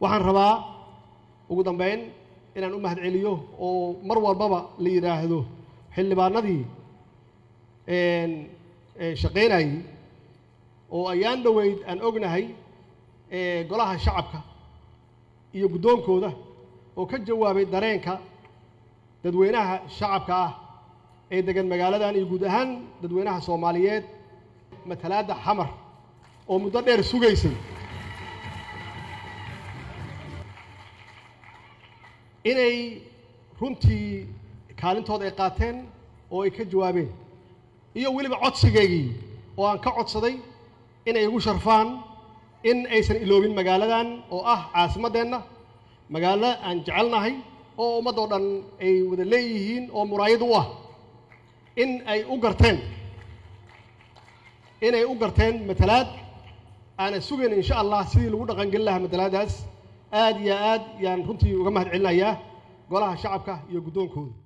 waxaan rabaa ugu dambeyn inaan u mahad celiyo oo mar walbaba la yidhaahdo xildhibaanadii shaqaynayey oo ayaan dhoweyd aan ognahay golaha shacabka iyo guddoonkooda oo ka jawaabay dareenka dadweynaha shacabka ah ee degan magaaladan iyo guud ahaan dadweynaha soomaaliyeed matalaadda xamar oo muddo dheer sugaysay inay runtii kaalintooda ay qaateen oo ay ka jawaabeen iyo weliba codsigaygii oo aan ka codsaday inay igu sharfaan in aysan iloobin magaaladan oo ah caasimaddeenna magaalo aan jecelnahay oo ummaddoo dhan ay wada leeyihiin oo muraayad u ah in ay u garteen inay u garteen matalaad aanan sugayn insha allah sidii lagu dhaqangelin lahaa matalaadaas aad iyo aad yaan runtii uga mahad celinayaa golaha shacabka iyo guddoonkooda